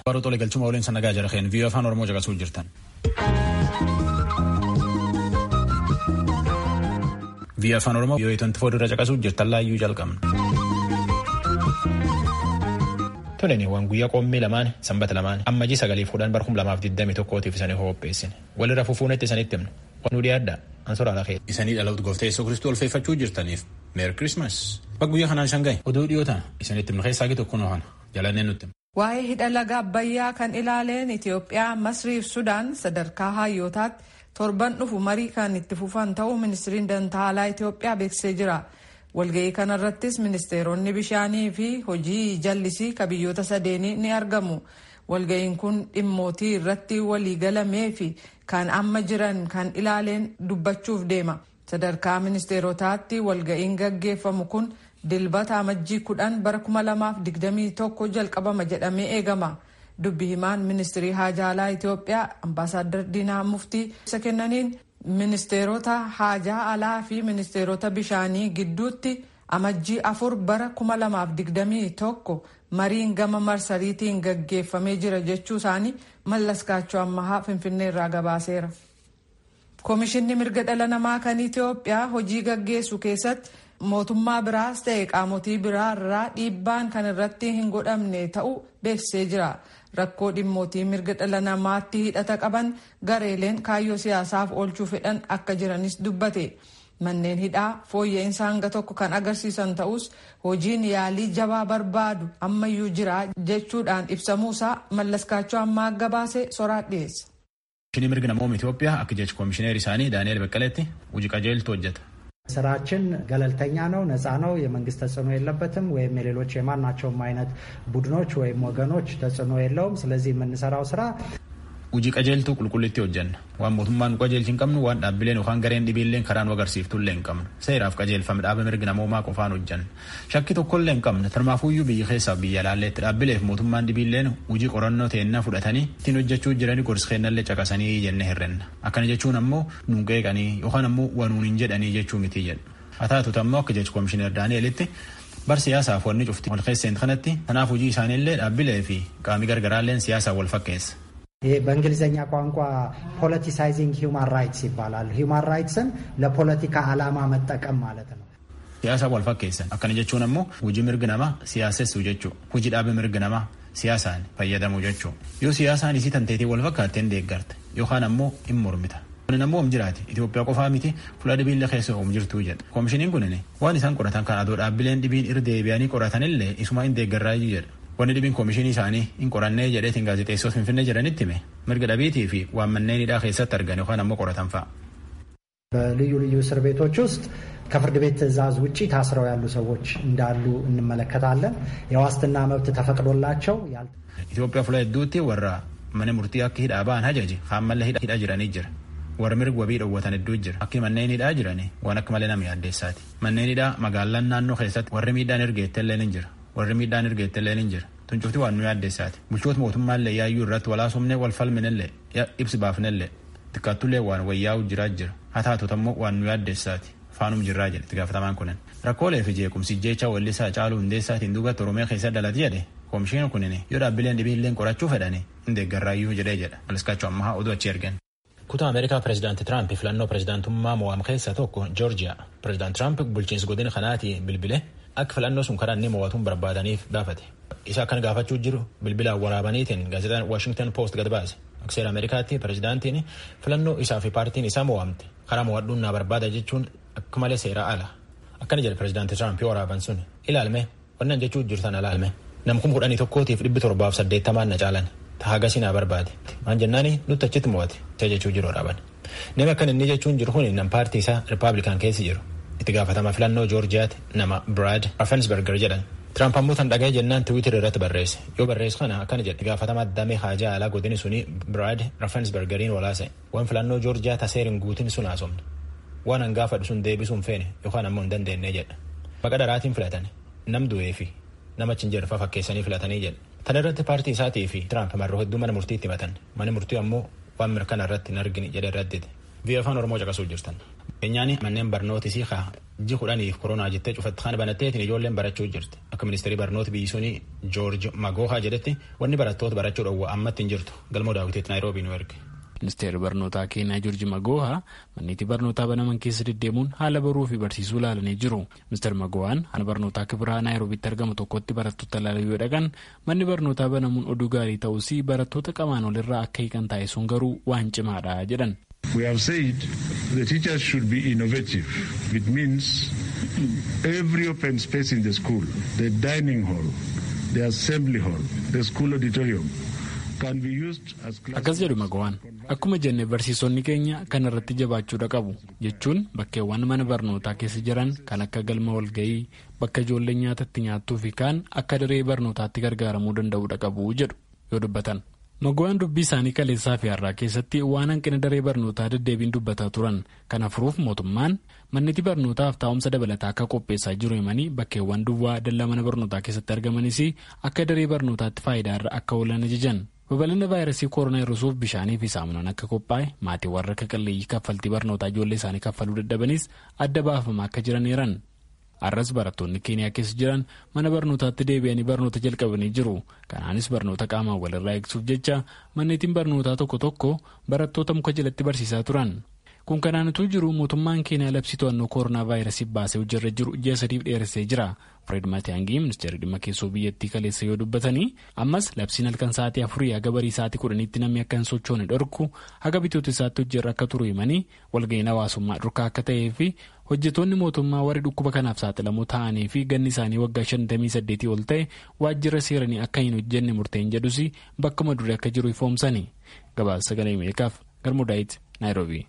Baruu tolee galchuma waliin sana nagaa jira keen viiyoo afaan Oromoo caqasuu jirtan. Viiyoo afaan Oromoo yoo itti fuuldura caqasuu jirtan laayyuu jalqabna. Toleni waan guyyaa qoommii lamaan sanbata lamaan ammajii sagalii fuudhan bar kum lamaaf digdami tokkootiif isanii qopheessine walirra fufuunetti isanitti himna nu dhiyaadda ansora alakee. Isanii dhaloota gooftaa Yesuus Kiristoos ulfeeffachuu jirtaniif meeri kirismas. Bakka guyyaa kanaan isan gahe oduu dhiyootaan isanitti himna keessaa tokko nu hana jalannee nutti. Waa'ee hidha laga Abbayyaa kan ilaaleen Itoophiyaa, Masrii fi Sudaan sadarkaa hayyootaatti torban dhufu marii kan itti fufan ta'uu ministiriin dantaalaa Itoophiyaa beeksisee jira. Walga'ii kanarrattis ministeeronni bishaanii fi hojii jallisii ka biyyoota sadeenii ni argamu. Walga'iin kun dhimmootii irratti waliigalamee fi kan amma jiran kan ilaaleen dubbachuuf deema. Sadarkaa ministeerotaatti walga'iin gaggeeffamu kun dilbata amajjii kudhan bara kuma lamaaf digdamii tokko jalqabama jedhamee eegama. Dubbi himaan ministirii haajaalaa Itoophiyaa ambaasaaddar Diinaa Muftii isa kennaniin ministeerota haajaa alaa fi ministeerota bishaanii gidduutti amajjii afur bara kuma lamaaf digdamii tokko mariin gama marsariitiin gaggeeffamee jira jechuu isaanii mallaskaachoo ammahaa finfinnee irraa gabaaseera. Koomishinni mirga dhala namaa kan Itoophiyaa hojii gaggeessu keessatti mootummaa biraas ta'e qaamotii biraa irraa dhiibbaan kan irratti hin godhamne ta'uu beeksisee jira. Rakkoo dhimmootii mirga dhala namaatti hidhata qaban gareeleen kaayyoo siyaasaaf oolchuu fedhan akka jiranis dubbate. Manneen hidhaa fooyya'insa hanga tokko kan agarsiisan ta'us hojiin yaalii jabaa barbaadu ammayyuu jira jechuudhaan ibsamuusaa mallaskaachoo ammaa gabaase soraa dhiyeessa. Koomishinii mirga namooma Itoophiyaa akka jecha koomishineer isaanii Daani'eel Beqqaleetti hojii qajeeltu hojjeta. ስራችን ገለልተኛ ነው፣ ነፃ ነው፣ የመንግስት ተጽዕኖ የለበትም፣ ወይም የሌሎች የማናቸውም አይነት ቡድኖች ወይም ወገኖች ተጽዕኖ የለውም። ስለዚህ የምንሰራው ስራ hojii qajeeltuu qulqullitti hojjenna waan mootummaan nu qajeelchi hin qabnu waan dhaabbileen yookaan gareen dhibiilleen karaa nu agarsiiftullee hin qabnu seeraaf qajeelfame dhaaba mirga namoomaa qofaan hojjenna shakki tokkollee hin qabne tarmaafuyyuu biyya keessaa biyya alaalleetti dhaabbileef mootummaan dhibiilleen hojii qorannoo teennaa fudhatanii ittiin hojjechuu jiranii gorsi keennallee caqasanii jennee hirrenna akkana jechuun ammoo nuun qeeqanii yookaan ammoo wanuun hin jedhanii jechuu miti jedhu haa taatutu ammoo akka jechu koomishineer daani'elitti bar siyaasaaf wanni cufti wal keesseen kanatti kanaaf hojii isaaniillee dhaabbilee fi qaamii gargaraalleen siyaasaa wal fakkeessa. ይሄ በእንግሊዝኛ ቋንቋ ፖለቲሳይዚንግ ሂውማን ራይትስ ይባላል። ሂውማን ራይትስን ለፖለቲካ ዓላማ መጠቀም ማለት ነው። Siyaasa wal fakkeessan akkana jechuun ammoo hojii mirga namaa siyaasessuu jechuu hojii dhaabe mirga namaa siyaasaan fayyadamuu jechuu yoo siyaasaan isii tanteetii wal fakkaatteen deeggarte yookaan ammoo hin mormita. Kunin ammoo om jiraate Itoophiyaa qofaa miti fuula dhibiillee keessa om jirtuu jedha. Koomishiniin kunin waan isaan qoratan kan adoo dhaabbileen dhibiin irra deebi'anii qoratanillee isuma hin deeggarraayyuu jedha. Wanni dhibiin koomishinii isaanii hin qorannee jedheetiin gaazexeessoos finfinnee jedhanitti hime mirga dhabiitii fi waan manneen hidhaa keessatti argan yookaan ammoo qoratan fa'a. በልዩ ልዩ እስር ቤቶች ውስጥ ከፍርድ ቤት ትዕዛዝ ውጭ ታስረው ያሉ ሰዎች እንዳሉ እንመለከታለን። የዋስትና መብት ተፈቅዶላቸው Itoophiyaa fuula hedduutti warra mana murtii akka hidhaa ba'an hajaji haammallee hidhaa jiranii jira. Warra mirga wabii dhoowwatan hedduu jira. Akki manneen hidhaa jiranii waan akka malee nama yaaddeessaati. Manneen hidhaa magaalaan naannoo keessatti warri miidhaan ergeettellee ni jira. Warri miidhaan ergeettellee ni jira. Tuncufti waan nu yaaddeessaati. Bulchoota mootummaallee yaayyuu irratti walaasumnee wal falminellee ibsi baafnellee xiqqaattullee waan wayyaa'u jiraa jira. Haa taatutu ammoo waan nu yaaddeessaati. Faanum jirraa jedhe itti gaafatamaan kunin. Rakkoolee fi jeequmsi jecha wallisaa caaluu hundeessaatiin duubatti Oromiyaa keessa dhalate jedhe koomishiin kunin yoo dhaabbileen dhibiilleen qorachuu fedhani hin deeggarraayyuu jedhee jedha. Maliskaachuu ammaa oduu achi ergan. Kutaa Ameerikaa Pireezidaanti Tiraamp filannoo pireezidaantummaa mo'am keessaa tokko Joorjiyaa. Pireezidaanti Tiraamp bulchiinsi godina kanaati bilbile akka filannoo sun karaa inni mo'atuun barbaadaniif gaafate. Isa akkan gaafachuu jiru bilbilaan waraabaniitiin gaazexaan Washington Post gad baase. Akka seera Ameerikaatti pireezidaantiin filannoo isaa fi paartiin isaa mo'amte karaa mo'adhuun naa barbaada jechuun akka malee seeraa ala. Akkana jedhe pireezidaanti Tiraamp yoo waraaban sun ilaalme wannan jechuu jirtan ilaalme nam kuma kudhanii tokkootiif dhibbi torbaaf saddeettamaan na caalan hagasii naa barbaade maan jennaani nutti achitti mo'ate isa jechuu jiru waraaban. Namni akkan inni jechuun jiru kun nam paartii isaa rippaabilikaan keessa jiru. Itti gaafatama filannoo Joorjiyaatti nama Brad Raffensberger jedhan. Tiraamp ammoo tan dhaga'ee jennaan tiwiitir irratti barreesse. Yoo barreessu kana akkana jedhe gaafatama damee haajaa alaa godini suni Brad Raffensbergeriin walaase. Waan filannoo Joorjiyaa taseerin guutin sun haasofne. Waan hangaafadhu sun deebisuun feene yookaan ammoo hin dandeenye jedha. Baqa dharaatiin filatan nam du'ee fi nama achi hin jirre fakkeessanii filatanii jedha. Tan irratti paartii isaatii fi Tiraamp marroo hedduu mana murtiitti himatan. Mana murtii ammoo waan mirkana irratti hin argine jedhe irratti Biyya afaan Oromoo caqasuu jirtan. Keenyaani manneen barnootis ji kudhaniif koronaa jettee cufatti kan banatteetiin ijoolleen barachuu jirti. Akka ministeerii barnoota biyyi suni Joorji Magoohaa jedhetti wanni barattoota barachuu dhowwa ammatti hin jirtu. Galmoo daawwiteetti Naayiroobii nu erge. Ministeerri barnootaa keenyaa Joorji Magoohaa manneetii barnootaa banaman keessa deddeemuun haala baruu fi barsiisuu ilaalanii jiru. Ministeerri Magoohaan mana barnootaa kibiraa Naayiroobiitti argamu tokkotti barattoota ilaaluu yoo dhaqan manni barnootaa banamuun oduu gaarii ta'us barattoota qamaan olirraa akka hiikan taasisuun garuu waan cimaadha jedhan. We have said the teachers should be innovative. It means every open space in the school, the dining hall, the assembly hall, the school auditorium, can be used as Akkas jedhu Magawaan akkuma jenne barsiisonni keenya kan irratti jabaachuudha qabu jechuun bakkeewwan mana barnootaa keessa jiran kan akka galma walga'ii bakka ijoolleen nyaata itti nyaattuu fi kaan akka daree barnootaatti gargaaramuu danda'uudha qabu jedhu yoo dubbatan. Magawaan dubbii isaanii kaleessaa fi har'aa keessatti waan hanqina daree barnootaa deddeebiin dubbataa turan kana furuuf mootummaan manneetii barnootaaf taa'umsa dabalataa akka qopheessaa jiru himanii bakkeewwan duwwaa dallaa mana barnootaa keessatti argamanis akka daree barnootaatti faayidaa irra akka oolan ajajan. babal'ina vaayirasii koronaa hir'isuuf bishaanii fi saamunaan akka qophaa'e maatiiwwan rakka qalleeyyii kaffaltii barnootaa ijoollee isaanii kaffaluu dadhabanis adda baafamaa akka jiran eeran. Har'as barattoonni keeniyaa keessa jiran mana barnootaatti deebi'anii barnoota jalqabanii jiru. Kanaanis barnoota qaamaan walirraa eegsuuf jecha manneetiin barnootaa tokko tokko barattoota muka jalatti barsiisaa turan. Kun kanaanituu jiru mootummaan keeniyaa labsii to'annoo koronaa vaayirasii baasee hojirra jiru ji'a sadiif dheeressee jira. Fred Matiyaangii ministeerri dhimma keessoo biyyattii kaleessa yoo dubbatanii ammas labsiin halkan sa'aatii afurii haga barii sa'aatii kudhaniitti namni akka hin sochoone dhorku haga bitoota isaatti hojirra akka turu himanii walga'iin hawaasummaa dhorkaa akka ta'ee fi hojjetoonni mootummaa warri dhukkuba kanaaf saaxilamoo ta'anii fi ganni isaanii waggaa 58 ol ta'e waajjira seeranii akka hin hojjenne murteen jedhus bakkuma dure akka jiru ifoomsani gabaasa sagalee ameerikaaf garmudaayit naayiroobii.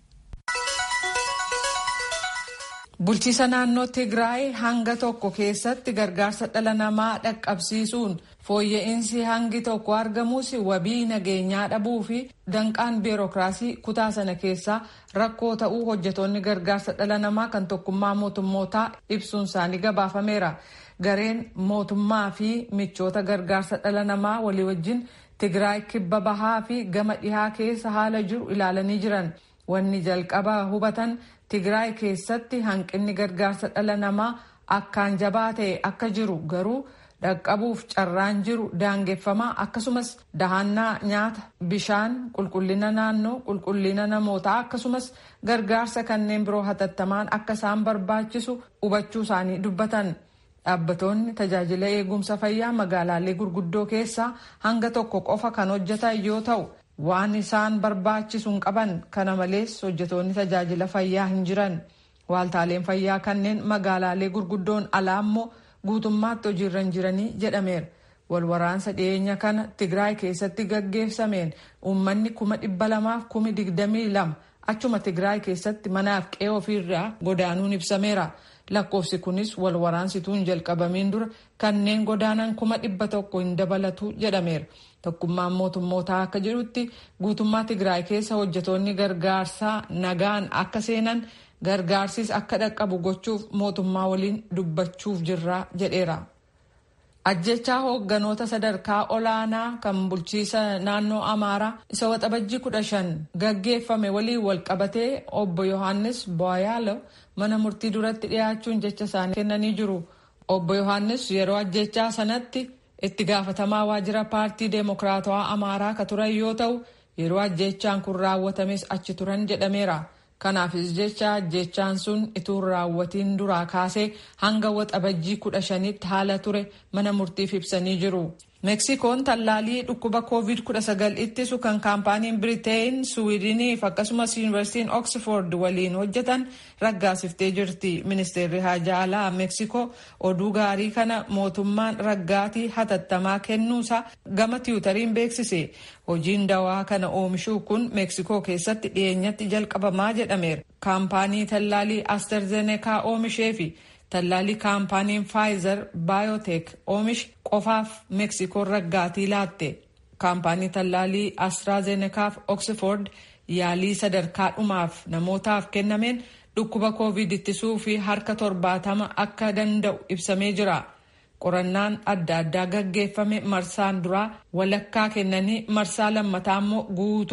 Bulchiisa naannoo Tigraay hanga tokko keessatti gargaarsa dhala namaa dhaqqabsiisuun fooyya'insi hangi tokko argamus wabii nageenyaa dhabuu fi danqaan biirokiraasii kutaa sana keessaa rakkoo ta'uu hojjetoonni gargaarsa dhala namaa kan tokkummaa mootummootaa ibsuun isaanii gabaafameera. Gareen mootummaa fi michoota gargaarsa dhala namaa walii wajjin Tigraay kibba bahaa fi gama dhihaa keessa haala jiru ilaalanii jiran. Wanni jalqaba hubatan Tigraay keessatti hanqinni gargaarsa dhala namaa akkaan jabaa ta'e akka jiru garuu dhaqqabuuf carraan jiru daangeffamaa akkasumas dahannaa nyaata bishaan qulqullina naannoo qulqullina namootaa akkasumas gargaarsa kanneen biroo hatattamaan akka isaan barbaachisu hubachuu isaanii dubbatan. Dhaabbatoonni tajaajila eegumsa fayyaa magaalaalee gurguddoo keessaa hanga tokko qofa kan hojjetan yoo ta'u waan isaan barbaachisu hin qaban kana malees hojjetoonni tajaajila fayyaa hin jiran waaltaaleen fayyaa kanneen magaalaalee gurguddoon alaa immoo guutummaatti hojiirra hin jiranii jedhameera walwaraansa dhiyeenya kana tigraay keessatti gaggeessameen uummanni kuma dhibba lamaaf kumi digdamii lama achuma tigraay keessatti manaaf qe'ee ofiirraa godaanuun ibsameera lakkoofsi kunis walwaraansituun hin jalqabamiin dura kanneen godaanan kuma dhibba tokko hin dabalatu jedhameera. tokkummaan mootummootaa akka jedhutti guutummaa tigraay keessa hojjetoonni gargaarsaa nagaan akka seenan gargaarsis akka dhaqqabu gochuuf mootummaa waliin dubbachuuf jirra jedheera. ajjechaa hoogganoota sadarkaa olaanaa kan bulchiisa naannoo amaaraa isa waxabajjii kudha shan gaggeeffame waliin walqabatee obbo yohaannis boyaalo mana murtii duratti dhiyaachuun jecha isaanii kennanii jiru obbo yohaannis yeroo ajjechaa sanatti. itti gaafatamaa waajjira paartii deemokiraatawaa amaaraa ka turan yoo ta'u yeroo ajjechaan kun raawwatames achi turan jedhameera kanaafis jecha ajjechaan sun ituu raawwatiin duraa kaasee hanga waxabajjii kudha shanitti haala ture mana murtiif ibsanii jiru. meksikoon tallaalii dhukkuba covid 19 ittisu kan kaampaaniin biriteen suwiidiniif akkasumas yuunivarsiitiin oksford waliin hojjetan raggaasiftee jirti ministeerri haajaa alaa meksikoo oduu gaarii kana mootummaan raggaatii hatattamaa kennuusaa gama tiwutariin beeksise hojiin dawaa kana oomishuu kun meksikoo keessatti dhiyeenyatti jalqabamaa jedhameera kaampaanii tallaalii asterzenekaa oomishee fi tallaalii kaampaaniin faayizer baayoteek oomishe qofaaf meksikoon raggaatii laatte kaampaanii tallaalii astraazenekaaf oksford yaalii sadarkaa dhumaaf namootaaf kennameen dhukkuba koovid ittisuu fi harka torbaatama akka danda'u ibsamee jira qorannaan adda addaa gaggeeffame marsaan duraa walakkaa kennanii marsaa lammataa immoo guutuu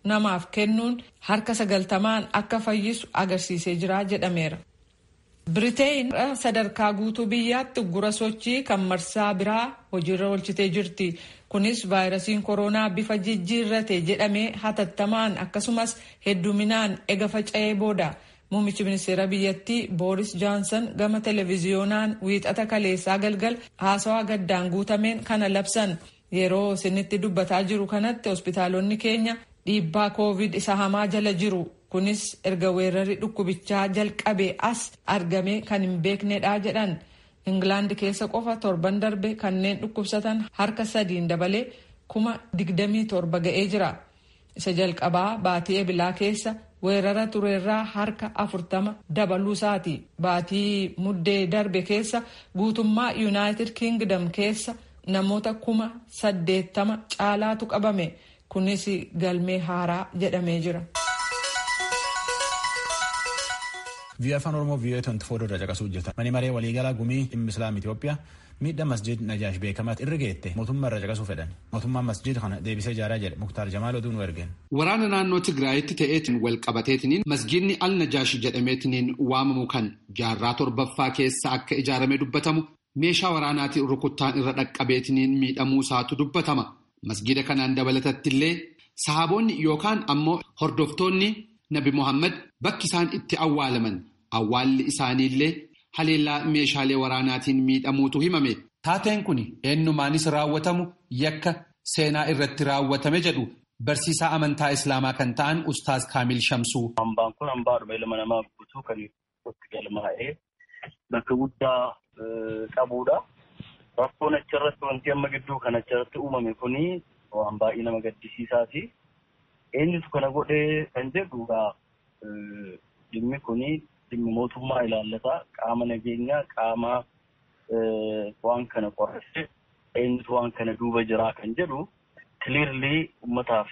namaaf kennuun harka sagaltamaan akka fayyisu agarsiisee jira jedhameera. Biriteen sadarkaa guutuu biyyaatti uggura sochii kan marsaa biraa hojiirra oolchitee jirti. Kunis vaayirasiin koronaa bifa jijjiirrate jedhamee hatattamaan akkasumas hedduminaan ega faca'ee booda. Muummichi ministeera biyyattii Booris Johnson gama televiziyoonaan wiixata kaleessaa galgal haasawaa gaddaan guutameen kana labsan. Yeroo isinitti dubbataa jiru kanatti hospitaalonni keenya dhiibbaa koovid isa hamaa jala jiru. Kunis erga weerarri dhukkubichaa jalqabe as argame kan hin beeknedha jedhan. Ingilaand keessa qofa torban darbe kanneen dhukkubsatan harka sadiin dabalee kuma digdamii torba ga'ee jira. Isa jalqabaa baatii ebilaa keessa weerara tureerraa harka afurtama dabaluusaati. Baatii muddee darbe keessa guutummaa Yuunaayitid Kingdom keessa namoota kuma saddeettama caalaatu qabame. Kunis galmee haaraa jedhamee jira. Biyya afaan Oromoo biyya 24 irra caqasuu hojjeta. Mani maree waliigalaa gumii dhimma Islaam Itoophiyaa miidhaa masjid Najaash beekamaatti irra geette mootummaa irra caqasuu fedhan. Mootummaan masjid kana deebisee ijaaraa jedhe Muktaar Jamaal oduu nu ergeen. Waraana naannoo Tigraayitti ta'eetiin wal qabateetiniin masjidni al Najaash jedhameetiniin waamamu kan jaarraa torbaffaa keessa akka ijaarame dubbatamu meeshaa waraanaatiin rukuttaan irra dhaqqabeetiniin miidhamuu isaatu dubbatama. Masjida kanaan dabalatatti illee sahaboonni yookaan ammoo hordoftoonni Nabi Muhammad bakki isaan itti awwaalaman awwaalli isaaniillee haleellaa meeshaalee waraanaatiin miidhamuutu himame. Taateen kun eenyumaanis raawwatamu yakka seenaa irratti raawwatame jedhu barsiisaa amantaa Islaamaa kan ta'an Ustaaz Kaamil Shamsuu. Hambaan kun hambaadhuma ilma namaa guutuu kan itti galmaa'ee bakka guddaa qabudha. Rakkoon achirratti wanti amma gidduu kan achirratti uumame kuni waan baay'ee nama gaddisiisaati. Eenyutu kana godhee kan jedhu dhimmi kuni dhimmi mootummaa ilaallata qaama nageenyaa qaama waan kana qorrese eenyutu waan kana duuba jiraa kan jedhu kiliirlii ummataaf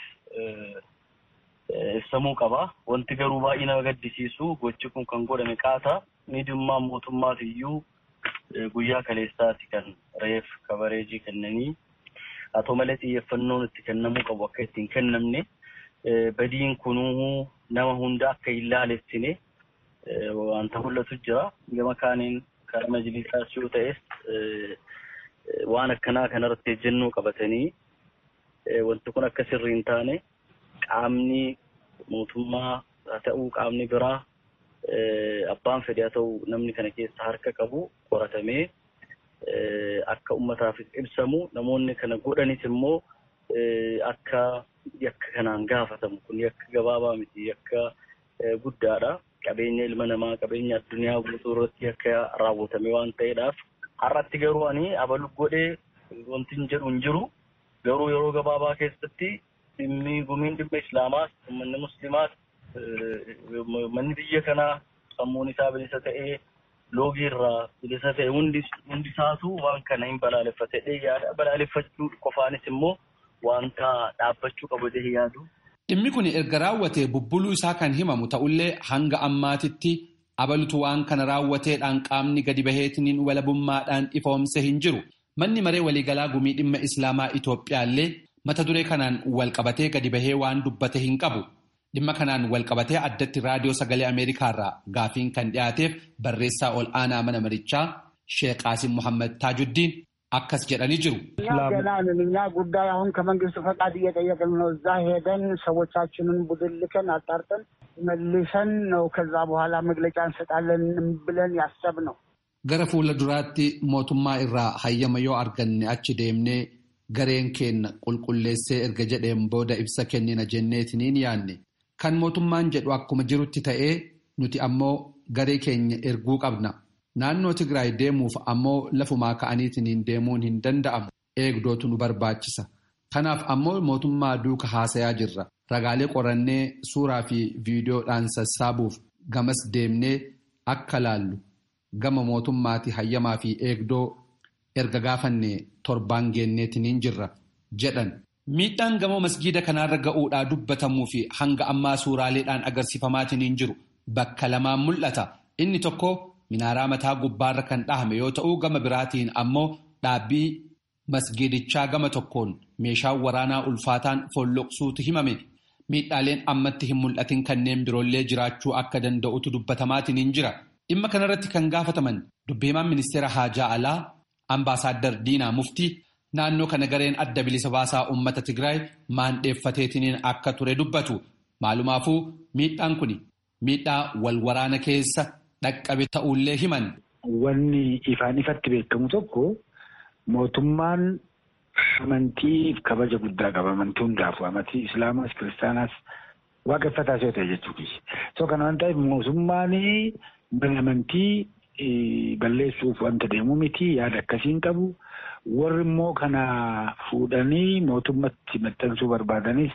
ibsamuu qaba. Wanti garuu baay'ee nama gaddisiisu gochi kun kan godhame qaata. Miidhummaan mootummaas iyyuu guyyaa kaleessaati kan reef kabareejii kennanii haa ta'u malee xiyyeeffannoon itti kennamuu qabu akka ittiin kennamne badiin kunuu nama hunda akka hin laalessine wanta mul'atu jira. Gama kaaniin kan majlisaas yoo ta'es waan akkanaa kanarratti ejjennoo qabatanii wanti kun akka sirrii hin taane qaamni mootummaa haa ta'uu qaamni biraa abbaan fedhe haa ta'u namni kana keessa harka qabu qoratamee akka ummataaf ibsamu namoonni kana godhanis immoo akka yakka kanaan gaafatamu kun yakka gabaabaa miti yakka guddaadha. Qabeenya ilma namaa qabeenya addunyaa guutuu irratti akka raawwatame waan ta'eedhaaf har'atti garuu ani abalu godhee wanti hin jedhu hin jiru garuu yeroo gabaabaa keessatti dhimmi gumiin dhimma islaamaas uummanni muslimaas manni biyya kanaa sammuun isaa bilisa ta'ee loogii irraa bilisa ta'e hundi isaatu waan kana hin balaaleffatee yaada balaaleffachuu qofaanis immoo wanta dhaabbachuu qabu jedhee yaadu. Dhimmi kun erga raawwatee bubbuluu isaa kan himamu ta'ullee hanga ammaatitti abalutu waan kana raawwateedhaan qaamni gadi baheetiniin walabummaadhaan ifoomse hin jiru. Manni maree waliigalaa gumii dhimma Islaamaa Itoophiyaallee mata duree kanaan walqabatee gadi bahee waan dubbate hin qabu. Dhimma kanaan walqabatee addatti raadiyoo sagalee Ameerikaarraa gaafiin kan dhiyaateef barreessaa ol aanaa mana marichaa Sheek Qaasim Muhammad Taajuddiin akkas jedhanii jiru. እኛ ገና ነን። እኛ ጉዳይ አሁን ከመንግስት ፈቃድ እየጠየቅን ነው። እዛ ሄደን ሰዎቻችንን ቡድን ልከን አጣርተን መልሰን ነው ከዛ በኋላ መግለጫ እንሰጣለን ብለን ያሰብ ነው። Gara fuula duraatti mootummaa irraa hayyama yoo arganne achi deemnee gareen keenya qulqulleessee erga jedheen booda ibsa kennina jenneetiniin yaanne. Kan mootummaan jedhu akkuma jirutti ta'ee nuti ammoo garee keenya erguu qabna. Naannoo Tigraay deemuuf ammoo lafumaa ka'aniitiin deemuun hin danda'amu. Eegdootu nu barbaachisa. Kanaaf ammoo mootummaa duuka haasayaa jirra. Ragaalee qorannee suuraa fi viidiyoodhaan sassaabuuf gamas deemnee akka laallu gama mootummaati hayyamaa fi eegdoo erga gaafanne torbaan geenneetiin jirra jedhan. Miidhaan gamoo masgiida kanaarra ga'uudhaa dubbatamuu fi hanga ammaa suuraaleedhaan agarsiifamaatiin jiru bakka lamaan mul'ata. Inni tokko minaaraa mataa gubbaarra kan dhahame yoo ta'u gama biraatiin ammoo dhaabbii masgiidichaa gama tokkoon meeshaan waraanaa ulfaataan folloqsuutu himame. miidhaaleen ammatti hin mul'atin kanneen biroollee jiraachuu akka danda'utu dubbatamaatiin hin jira. Dhimma kanarratti kan gaafataman dubbiimaan ministeera haajaa alaa ambaasaaddar Diinaa Muftii naannoo kana gareen adda bilisa baasaa uummata Tigraay maandheeffateetiniin akka ture dubbatu. Maalumaafuu miidhaan kun miidhaa wal waraana keessa dhaqqabe ta'ullee himan. Wanni ifaan ifatti beekamu tokko mootummaan amantiif kabaja guddaa qaba. Amantii hundaafuu amantii Islaamaas Kiristaanaas waaqeffataas yoo ta'e jechuudha. So kana waan ta'eef mootummaan mana amantii balleessuuf wanta deemu miti yaada akkasiin qabu. Warri immoo kana fuudhanii mootummatti maxxansuu barbaadanis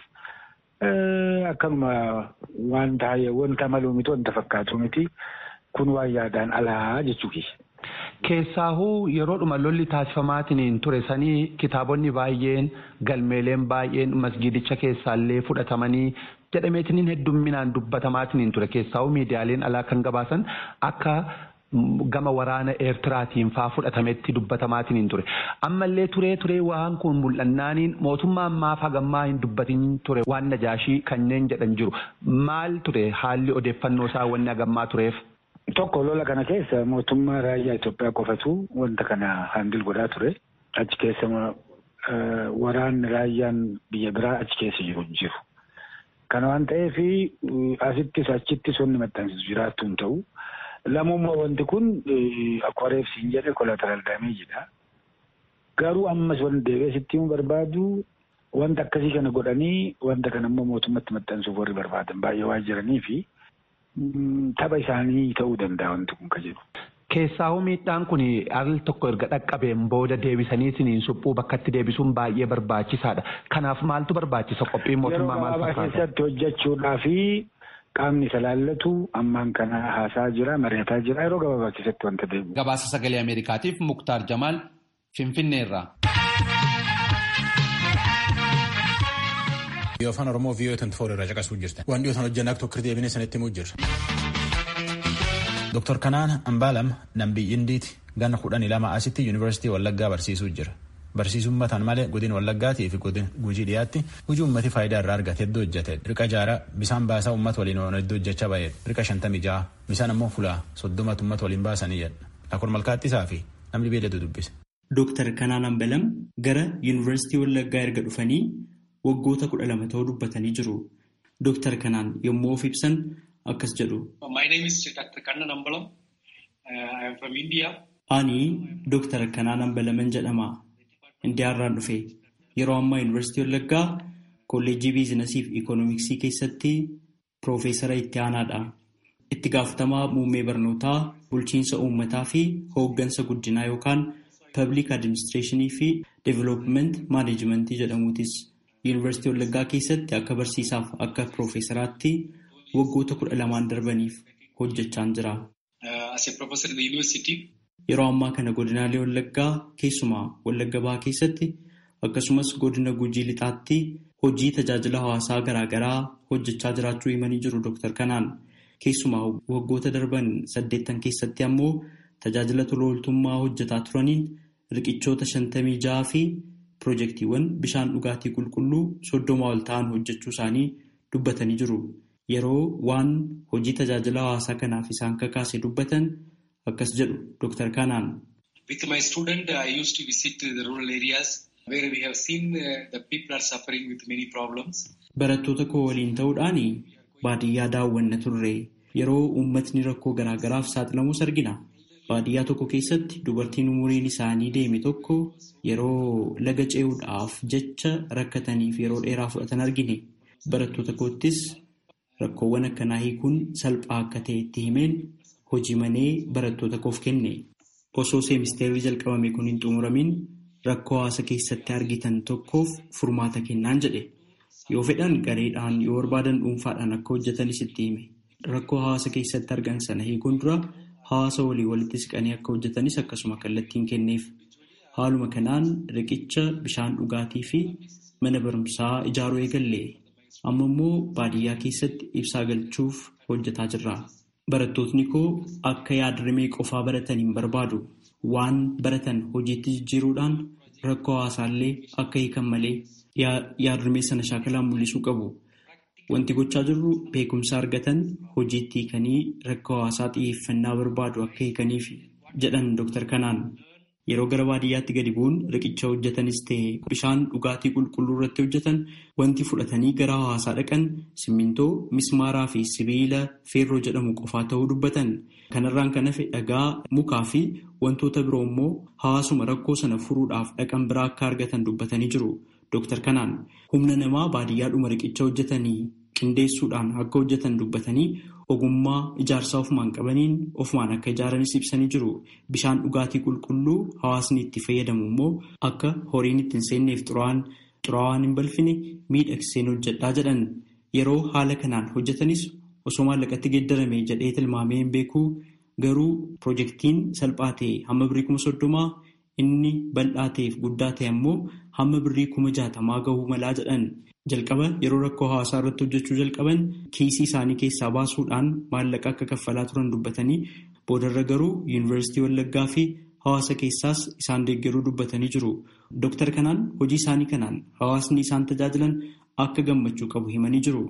akkanuma wanta wanta maluu miti wanta fakkaatu miti kun waan yaadaan alaa jechuudha. Keessaahuu yeroodhuma lolli taasifamaatiin ture sanii kitaabonni baay'een galmeeleen baay'een masgiidicha keessaallee fudhatamanii jedhameetiin heddumminaan dubbatamaatiin ture keessaahuu miidiyaaleen alaa kan gabaasan akka gama waraana eertiraatiin faa fudhatametti dubbatamaatiin ture ammallee turee turee waan kun mul'annaaniin mootummaan maaf hagammaa hin dubbatin ture waan najaashii kanneen jedhan jiru maal ture haalli odeeffannoo isaa wanni hagammaa tureef. Tokko lola kana keessa mootummaa raayyaa Itoophiyaa qofatu wanta kana handil godhaa ture. Achi keessa waraanni raayyaan biyya biraa achi keessa jiru hin jiru. Kana waan ta'eef asittis achittis wanni maxxansiisu jiraattu hin ta'u. Lamummaa wanti kun akkuma reefsiin jedhe kolataraal daameejidha. Garuu ammas wanti deebi'ee sitti himuu barbaadu wanta akkasii kana godhanii wanta kana immoo mootummatti maxxansuuf warri barbaadan baay'ee waan jiranii fi tapha isaanii ta'uu danda'a wanti kun ka jedhu. Keessaahuu miidhaan kun al tokko erga dhaqqabeen booda deebisaniitiin suphuu bakkatti deebisuun baay'ee barbaachisaadha. Kanaaf maaltu barbaachisa qophiin mootummaa maal fakkaata? Yeroo keessatti hojjechuudhaa fi qaamni isa laallatu ammaan kana haasaa jira mari'ataa jira yeroo gabaabaa keessatti wanta deemu. Gabaasa sagalee Ameerikaatiif Muktaar Jamaal Finfinneerraa. Yoo afaan Oromoo viiyoo 24 irraa caqasuu jirtan. Waan dhiyootaan hojjannaa tokko deebinee sanitti himuu jirra. Dr. Kanaan Ambaalam Nambii Indiiti ganna kudhanii lama asitti Yuunivarsiitii Wallaggaa barsiisuu jira. Barsiisummataan malee godina Wallaggaatii fi godina Gujii dhiyaatti hojii uummati faayidaa irraa argate hedduu hojjete. Riqa jaaraa bishaan baasaa uummata waliin oolu hedduu hojjechaa baay'ee. Riqa shantamii ja'a bishaan ammoo fulaa soddomatu uummata waliin baasanii jedha. Akkuma malkaattisaa fi namni beelatu dubbise. Dr. Kanaan Ambalam gara Yuunivarsiitii Wallaggaa erga dhufanii waggoota kudha lama ta'uu dubbatanii jiru. Dooktar Kanaan yommuu of ibsan akkas jedhu. Ani Dooktar Kanaan Ambalaman jedhama. Indiyaarraan dhufe. Yeroo ammaa Yuunivarsiitii Wallaggaa Kolleejjii Biizinasii fi Ikoonomiksii keessatti Piroofeesara itti aanaadha. Itti gaafatamaa muummee barnootaa, bulchiinsa uummataa fi hooggansa guddinaa yookaan Public Administreeshinii fi Development Maaneejimentii jedhamuutis. Yuunivarsiitii Wallaggaa keessatti akka barsiisaaf akka piroofeesaraatti waggoota kudha lamaan darbaniif hojjechaan jira. Yeroo ammaa kana godinaalee Wallaggaa keessumaa Wallagga Bahaa keessatti akkasumas godina Gujii Lixaatti hojii tajaajila hawaasaa garaagaraa hojjechaa jiraachuu himanii jiru Dr. Kanaan. Keessumaa waggoota darban saddeettan keessatti ammoo tajaajila tola ooltummaa hojjetaa turaniin riqichoota shantamii ja'aa fi Pirojektiiwwan bishaan dhugaatii qulqulluu soddoma ol ta'an hojjechuu isaanii dubbatanii jiru. Yeroo waan hojii tajaajila hawaasaa kanaaf isaan kakaase dubbatan akkas jedhu Dr. Kanaan. With my student, I used to visit the rural areas where we have seen the people are suffering with many problems. Barattoota koo waliin ta'uudhaan baadiyyaa daawwanna turre. Yeroo uummatni rakkoo garaagaraaf saaxilamus argina. Baadiyyaa tokko keessatti dubartiin umuriin isaanii deeme tokko yeroo laga ce'uudhaaf jecha rakkataniif yeroo dheeraa fudhatan argine. Barattoota koottis rakkoowwan akkanaa hiikuun salphaa akka ta'e itti himeen hojii manee barattoota koof kenne. Osoo seemisteerri jalqabame kun hin xumuramin rakkoo hawaasa keessatti argitan tokkoof furmaata kennaan jedhe. Yoo fedhan gareedhaan yoo barbaadan dhuunfaadhaan akka hojjetanis itti hime. Rakkoo hawaasa keessatti argan sana hiikuun dura. Hawaasa walii walitti siqanii akka hojjetanis akkasuma kallattiin kenneef. Haaluma kanaan riqicha bishaan dhugaatii fi mana barumsaa ijaaruu eegalle. Amma immoo baadiyyaa keessatti ibsaa galchuuf hojjetaa jirra. Barattootni koo akka yaadrimee qofaa baratan hin barbaadu. Waan baratan hojiitti jijjiiruudhaan rakkoo hawaasaallee akka hiikan malee yaadrimee sana shaakalaan mul'isuu qabu. Wanti gochaa jirru beekumsa argatan hojiitti hiikanii rakkoo hawaasaa xiyyeeffannaa barbaadu akka hiikaniif jedhan Dr. Kanaan. Yeroo gara baadiyyaatti gadi bu'uun riqicha hojjetanis ta'e bishaan dhugaatii qulqulluu irratti hojjetan wanti fudhatanii gara hawaasaa dhaqan simmintoo, mismaaraa fi sibiila feerroo jedhamu qofaa ta'uu dubbatan. Kanarraan kan hafe dhagaa, mukaa fi wantoota biroo immoo hawaasuma rakkoo sana furuudhaaf dhaqan biraa akka argatan dubbatanii jiru. Dr. Kanaan humna namaa baadiyyaadhuma riqicha hojjetanii qindeessuudhaan akka hojjetan dubbatanii ogummaa ijaarsaa ofumaan qabaniin ofumaan akka ijaaranis ibsanii jiru. Bishaan dhugaatii qulqulluu hawaasni itti fayyadamu immoo akka horiin itti hin seenneef xuraawaan hin balfine miidhagseen hojjedhaa jedhan. Yeroo haala kanaan hojjetanis osoo maallaqatti geeddarame jedhee tilmaamee hin beeku garuu pirojektiin salphaa ta'e hamma birrii kuma soddomaa inni bal'aa ta'eef guddaa ta'e ammoo hamma birrii kuma jaatamaa gahuu malaa jedhan. Jalqaba yeroo rakkoo hawaasaa irratti hojjechuu jalqaban kiisii isaanii keessaa baasuudhaan maallaqa akka kaffalaa turan dubbatanii boodarra garuu yuunivarsiitii Wallaggaa fi hawaasa keessaas isaan deeggaruu dubbatanii jiru. Dooktar kanaan hojii isaanii kanaan hawaasni isaan tajaajilan akka gammachuu qabu himanii jiru.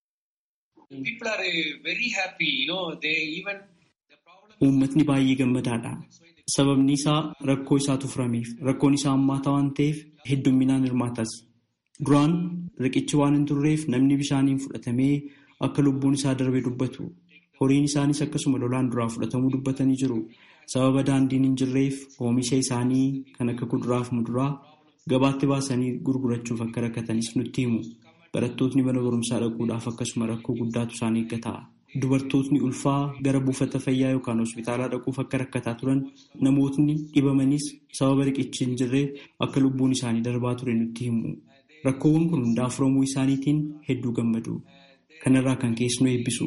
Uummatni baay'ee gammadaadha. Sababni isaa rakkoo isaatu furameef rakkoon isaa hammaata waan ta'eef heddumminaan hirmaatas. Duraan riqichi waan hin turreef namni bishaaniin fudhatamee akka lubbuun isaa darbe dubbatu. Horiin isaanis akkasuma lolaan duraa fudhatamuu dubbatanii jiru. Sababa daandiin hin jirreef oomisha isaanii kan akka kuduraaf muduraa gabaatti baasanii gurgurachuuf akka rakkatanis nutti himu. Barattootni mana barumsaa dhaquudhaaf akkasuma rakkoo guddaatu isaan eeggata. Dubartootni ulfaa gara buufata fayyaa yookaan hospitaalaa dhaquuf akka rakkataa turan namootni dhibamanis sababa riqichi hin jirreef akka lubbuun isaanii darbaa ture nutti himu. Rakkoowwan kun hundaa furamuu isaaniitiin hedduu gammadu. Kanarraa kan keessu nu eebbisu.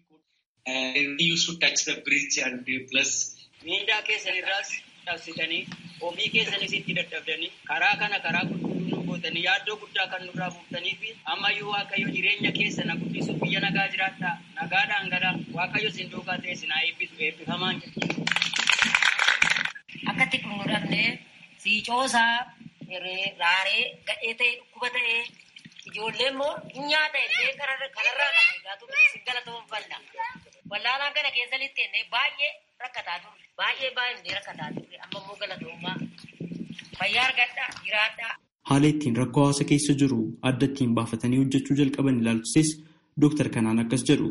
Miindaa keessan irraas dhabsitanii ofii keessanis itti dadhabdanii karaa kana karaa qulqulluu nu gootanii yaaddoo guddaa kan nurraa buuftanii fi ammayyuu waaqayyo jireenya keessa na guddisuuf biyya nagaa jiraattaa nagaadhaan galaa waaqayyo sin duukaa ta'e sinaa eebbisu eebbifamaan jedhu. Akkatti kun nu dhabnee siicoosaa raaree gadhee ta'e dhukkuba ta'ee ijoollee immoo nyaata illee kanarraa dhagaatu galatoon falla. Wallaalaa kana keessa littee baay'ee rakkataa turre. Baay'ee baay'ee rakkataa turre. Amma immoo galatoomaa fayyaa argadhaa jiraadhaa. Haala ittiin rakkoo hawaasa keessa jiru adda ittiin baafatanii hojjechuu jalqaban ilaalchises Dooktar Kanaan akkas jedhu.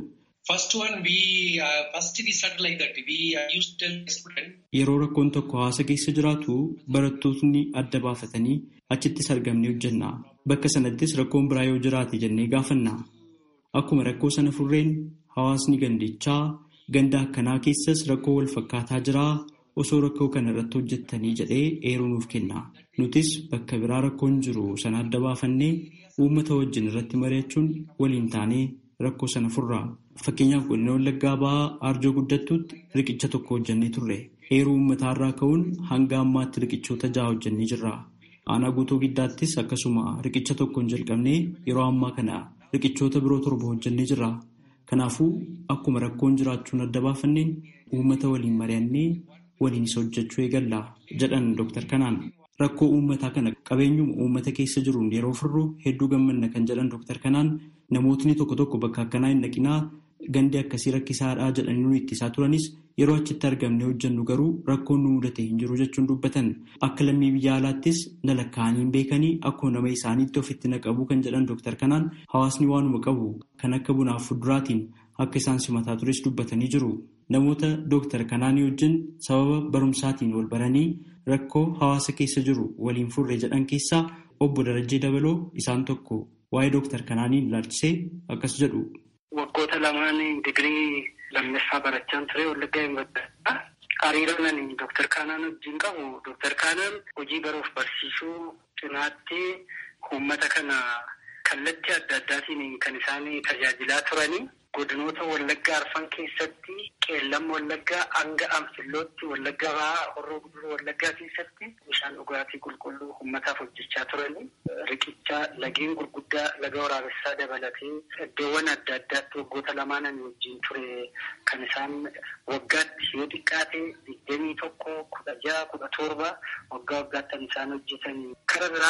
Yeroo rakkoon tokko hawaasa keessa jiraatu barattootni adda baafatanii achittis argamnee hojjenna. Bakka sanattis rakkoon biraa yoo jiraate jennee gaafanna. Akkuma rakkoo sana furreen hawaasni gandichaa ganda akkanaa keessas rakkoo wal fakkaataa jiraa osoo rakkoo kana irratti hojjettanii jedhee eeruu nuuf kenna. Nutis bakka biraa rakkoon jiru sana adda baafannee uummata wajjin irratti mari'achuun waliin taanee rakkoo sana furra. Fakkeenyaaf godina Wallaggaa ba'aa Arjoo guddattuutti riqicha tokko hojjennee turre. Eeruu uummataarraa ka'uun hanga ammaatti riqichoota ja'a hojjennee jirra. Aanaa guutuu giddaattis akkasuma riqicha tokkoon jalqabnee yeroo ammaa kana riqichoota biroo torba hojjennee jirra. Kanaafuu akkuma rakkoon jiraachuun adda baafanneen uummata waliin mari'annee waliinis hojjechuu eegalla jedhan Dooktar Kanaan. Rakkoo uummataa kana qabeenyuma uummata keessa jiruun yeroo furru hedduu gammanna kan jedhan Dooktar Kanaan namootni tokko tokko bakka akkanaa hin dhaqinaa gandi akkasii rakkisaadhaa jedhanii nu ittisaa turanis yeroo achitti argamne hojjennu garuu rakkoon nu mudate hin jiru jechuun dubbatan akka lammii biyya alaattis na lakkaa'anii beekanii akkuma nama isaaniitti ofitti naqabu kan jedhan Dooktar Kanaan hawaasni waanuma qabu kan akka bunaaf fuduraatiin akka isaan simataa tures dubbatanii jiru. Namoota Dooktar Kanaanii wajjin sababa barumsaatiin wal baranii rakkoo hawaasa keessa jiru waliin furre jedhan keessaa obbo Darajjee Dabaloo isaan tokko waa'ee Dooktar Kanaanii ilaalchisee akkas jedhu. Waggoota lamaan digirii lammaffaa barachaan ture Wallaggaa Yuunivarsiitii. Hariiroo ani Dooktar Kaanaan wajjin qabu Dooktar Kaanaan hojii baruuf barsiisuu cinaatti uummata kana kallattii adda addaatiin kan isaan tajaajilaa turanii. Godinoota Wallaggaa Arfan keessatti qeellam Wallaggaa hanga Anfillootti Wallaggaa Bahaa Horroo Guduruu Wallaggaa keessatti bishaan dhugaatii qulqulluu uummataaf hojjechaa turanii riqicha lageen gurguddaa laga waraabessaa dabalatee iddoowwan adda addaatti waggoota lamaan ani wajjin ture kan isaan waggaatti yoo xiqqaate digdamii tokko kudha jaha kudha torba waggaa waggaatti kan isaan hojjetanii. Kara biraa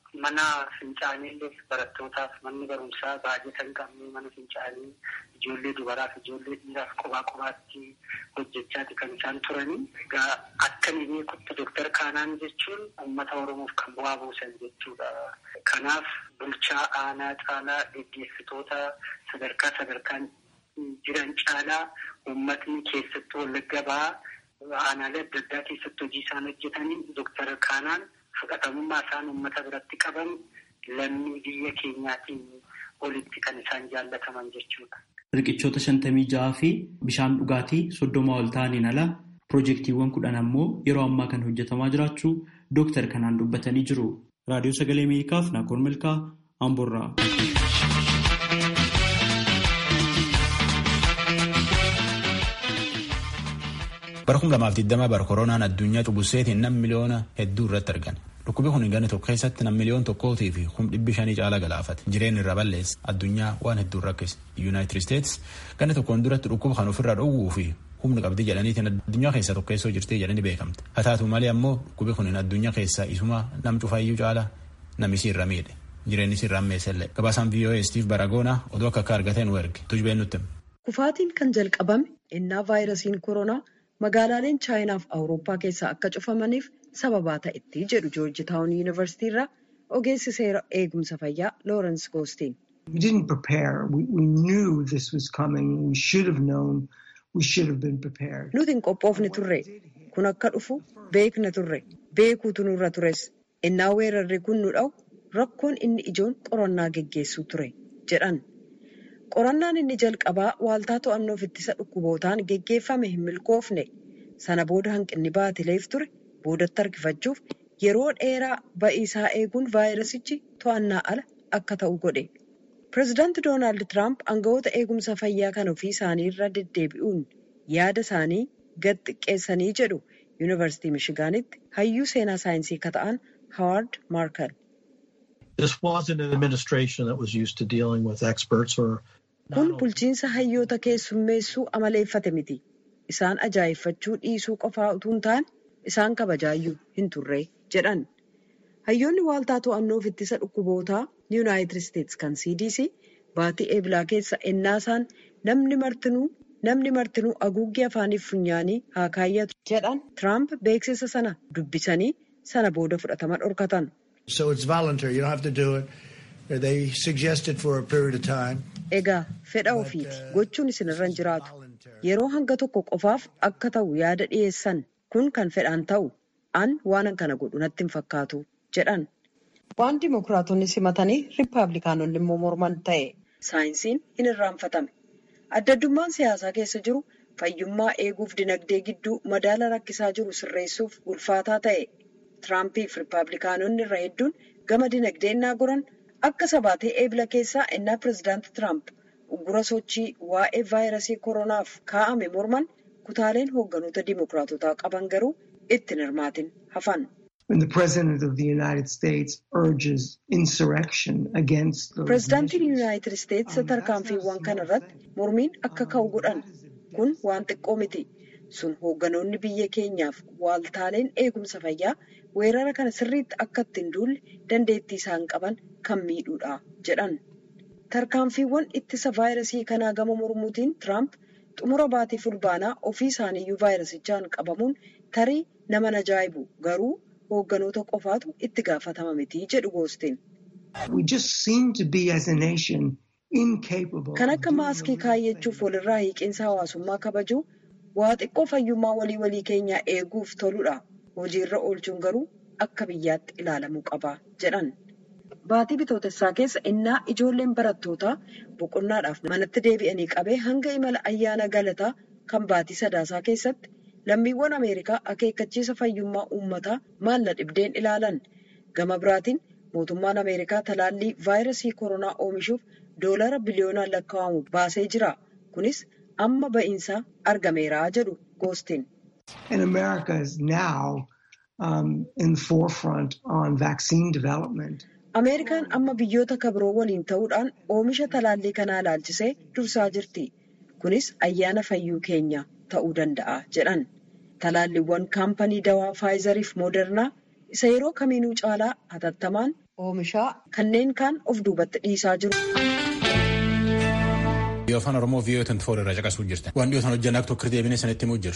mana fincaanii barattootaaf manni barumsaa baajata hin qabne mana fincaanii ijoollee dubaraaf ijoollee dhiiraaf kophaa kophaatti hojjechaati kan isaan turanii. Egaa akka ni beekutti Dooktar Kaanaan jechuun uummata Oromoof kan bu'aa buusan jechuudha. Kanaaf bulchaa aanaa caalaa geggeessitoota sadarkaa sadarkaan jiran caalaa uummatni keessattuu wallagga ba'aa aanaalee adda addaa keessatti hojii isaan hojjetanii Dooktar Kaanaan fudhatamummaa isaan uummata biratti qaban lammii biyya keenyaatiin olitti kan isaan jaallataman jechuudha. Riqichoota shantamii ja'aa fi bishaan dhugaatii soddoma ol ta'aniin ala piroojeektiiwwan kudhan ammoo yeroo ammaa kan hojjetamaa jiraachuu Dooktar Kanaan dubbatanii jiru. Raadiyoo Sagalee Ameerikaaf Naakoor Milkaa Amboorraa. bara kum lamaaf digdama bara koronaan addunyaa cubbuseetiin nam miliyoona hedduu irratti argan dhukkubi kun ganna tokko keessatti nam miliyoon tokkootii fi kum dhibbi shanii caala galaafate jireenya irra balleessa addunyaa waan hedduun rakkise yuunaayitid isteets ganna tokkoon duratti dhukkuba kan ofirraa dhowwuu fi humna qabdi jedhaniitiin addunyaa keessa tokkeessoo jirtee jedhanii beekamte haa taatu malee ammoo dhukkubi kun addunyaa keessaa isuma nam cufaayyuu caala namisi irra miidhe jireenyi irra ammeessellee gabaasaan VOA Steve Baragoona oduu akka akka argateen werge tujbeen nutti. Kufaatiin kan jalqabame innaa vaayirasiin koronaa magaalaaleen chaayinaaf awurooppaa keessaa akka cufamaniif sababaa ta'etti jedhu joorji taawun yuunivarsiitii irraa ogeessi seera eegumsa fayyaa loorensi goostiin. We didn't prepare. We, we knew this was coming. We should have known. We should have been prepared. Nuti hin qophoofne turre. Kun akka dhufu beekna turre. Beekuutu nurra tures. Innaa weerarri kun nu dha'u rakkoon inni ijoon qorannaa geggeessuu ture jedhan. Qorannaan inni jalqabaa waaltaa to'annoof ittisa dhukkubootaan geggeeffame hin milkoofne. Sana booda hanqinni baatileef ture boodatti harkifachuuf yeroo dheeraa ba'iisaa eeguun vaayirasichi to'annaa ala akka ta'u godhe. Pireezidaanti Doonaald Tiraamp aangawoota eegumsa fayyaa kan ofii isaanii irra deddeebi'uun yaada isaanii gad xiqqeessanii jedhu Yuunivarsiitii Mishigaanitti hayyuu seenaa saayinsii ka ta'an Hawaard Maarkal. This wasn't an administration that was used to dealing with experts or Kun bulchiinsa hayyoota keessummeessuu amaleeffate miti. Isaan ajaa'effachuu dhiisuu qofaa utuu hin taane isaan kabajaayyuu hin turre jedhan. Hayyoonni waaltaa to'annoof ittisa dhukkubootaa Yuunaayitid Isteets kan CDC baatii eebilaa keessa ennaasaan namni martinuu namni martinuu haguuggii afaaniif funyaanii haa kaayyatu jedhan Tiraamp beeksisa sana dubbisanii sana booda fudhatama dhorkatan. So it's voluntary. You don't have to do it. They suggest it for a period of time. Egaa fedha ofiiti gochuun isinirra hin jiraatu. Yeroo hanga tokko qofaaf akka ta'u yaada dhiyeessan kun kan fedhaan ta'u an waan kana godhu natti hin fakkaatu jedhan. Waan dimokiraatonni simatanii riippaabilikaanonni immoo morman ta'e saayinsiin hin irraanfatame. Adda addummaan siyaasaa keessa jiru fayyummaa eeguuf dinagdee gidduu madaala rakkisaa jiru sirreessuuf ulfaataa ta'e. Tiraampiif riippaabilikaanonni irra hedduun gama dinagdee innaa goran akka sabaatee eebila keessaa innaa pireezidaanti Tiraamp uggura sochii waa'ee vaayirasii koronaaf kaa'ame morman kutaaleen hoogganoota dimokiraatotaa qaban garuu itti hirmaatin hafan. When the President of the United States urges insurrection against those Pireezidaantiin Yuunaayitid Isteets tarkaanfiiwwan kana irratti mormiin akka ka'u godhan kun waan xiqqoo miti. Sun hoogganoonni biyya keenyaaf waaltaaleen eegumsa fayyaa weerara kana sirriitti akka ittiin duulle dandeettii isaan qaban kan miidhuudha jedhan. Tarkaanfiiwwan ittisa vaayirasii kanaa gama mormuutiin Tiraamp xumura baatii fulbaanaa ofii isaaniiyyuu vaayirasichaan qabamuun tarii nama ajaa'ibu garuu hoogganoota qofaatu itti gaafatama miti jedhu goosteen. We just seem to be as a nation incapable. Kan akka maaskii kaayyachuuf walirraa hiiqinsa hawaasummaa kabajuu waa xiqqoo fayyummaa walii walii keenyaa eeguuf toludha. Hojiirra oolchuun garuu akka biyyaatti ilaalamuu qaba jedhan. Baatii bitootessaa keessa innaa ijoolleen barattootaa boqonnaadhaaf manatti deebi'anii qabee hanga imala ayyaana galataa kan baatii sadaasaa keessatti lammiiwwan Ameerikaa akeekkachiisa fayyummaa uummataa maalla dhibdeen ilaalan. Gama biraatiin mootummaan Ameerikaa talaallii vaayirasii koronaa oomishuuf doolara biliyoonaan lakkaa'amu baasee jira. Kunis amma ba'iinsaa argameera jedhu goostiin. And America is now um, in the forefront on vaccine development. Ameerikaan amma biyyoota kabiroo waliin ta'uudhaan oomisha talaallii kanaa ilaalchisee dursaa jirti. Kunis ayyaana fayyuu keenya ta'uu danda'a jedhan. Talaalliiwwan kaampanii dawaa faayizariif moodernaa isa yeroo kamiinuu caalaa hatattamaan oomishaa kanneen kaan of duubatti dhiisaa jiru. Yoo afaan Oromoo viiyoo 24 irraa caqasuu jirtan. Waan dhiyootaan hojjannaa tokko deebinee sanitti himuu jiru.